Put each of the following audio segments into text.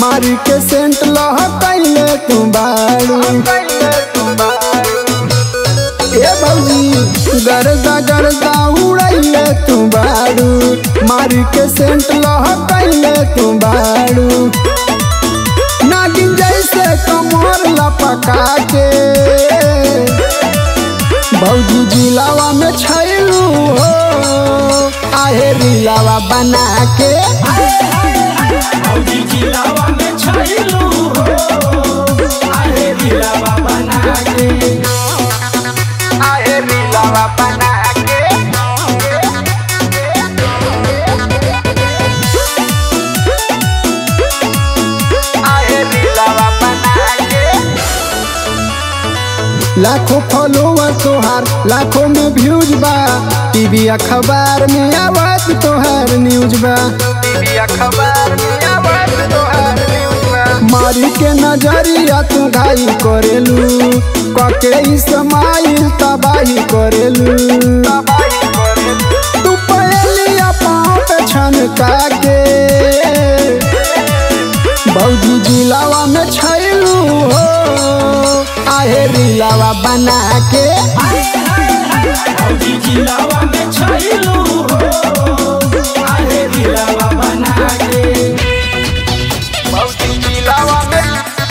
मारी के सेंट लह कैले तू बारू ए भौजी गरदा गरदा उड़ैले तू बारू मारी के सेंट लह कैले तू बारू नागिन जैसे कमर लपका के भौजी जिलावा में छैलू हो आहे रिलावा बना के भौजी जिलावा में छैलू हो आहे दिलावा बना के आहे रिलावा बना के आहे रिलावा बना के लाखों फॉलोवर तोहार लाखों में व्यूज बा टीवी अखबार में आवाज तोहार न्यूज बा टीवी अखबार में आवाज तोहार न्यूज बा मारी के नजरिया तू घाई करेलू कके इस्माइल तबाही करेलू तू पहलिया पाँव पे छनका के भौजी जिलावा में छैलू हो आहे रिलावा बना के भौजी जिलावा में छैलू हो आहे दिलावा बना के भौजी जिलावा में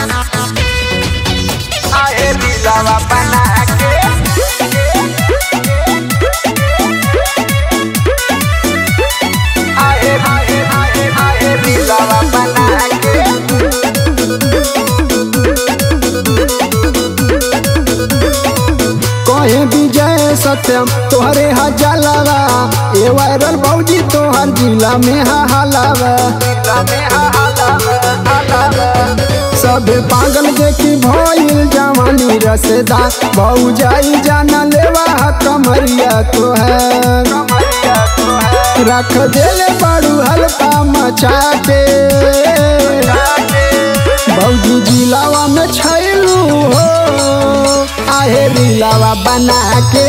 आहे रिलावा बना के आहे आहे आहे आहे रिलावा बना के कहे विजय सत्यम तोहरे हजालावा ए वायरल भौजी तोहर जिला में हा हलावा सबे पागल देखी भइल जवानी रसदा भौजाई जाना लेवा हा कमरिया तोहर रख देले बड़ू हल्का मचा के भौजी जिलावा में छैलू हो आहे रिलावा बना के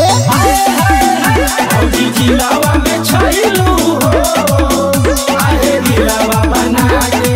भौजी जिलावा में छैलू हो आहे दिलावा बना के